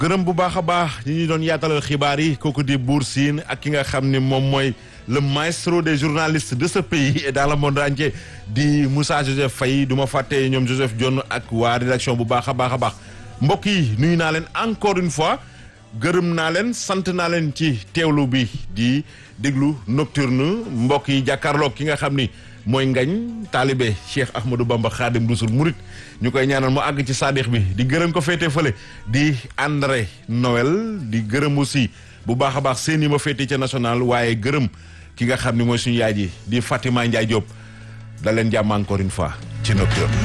gërëm bu baax a baax ñi ñu doon yaatalal xibaar yi kooku di Buur Siin ak ki nga xam ne moom mooy le maestro des journalistes de ce pays et dans le monde entier di Moussa Joseph Faye du ma fàtte ñoom Joseph Dione ak waa rédaction bu baax a baax a baax mbokk yi nuyu naa leen encore une fois gërëm naa leen sant naa leen ci teewlu bi di déglu nocturne mbokk yi jàkkaarloog ki nga xam ni mooy ngañ taalibe Cheikh Ahmadou Bamba Khadim Rasoul Murit ñu koy ñaanal mu àgg ci saadix bi di gërëm ko féete fële di André Noël di gërëm aussi bu baax a baax seen i ma féete ca national waaye gërëm ki nga xam ni mooy suñu yaay ji di Fatima Ndiaye Diop da leen jàmm encore une fois ci nocturne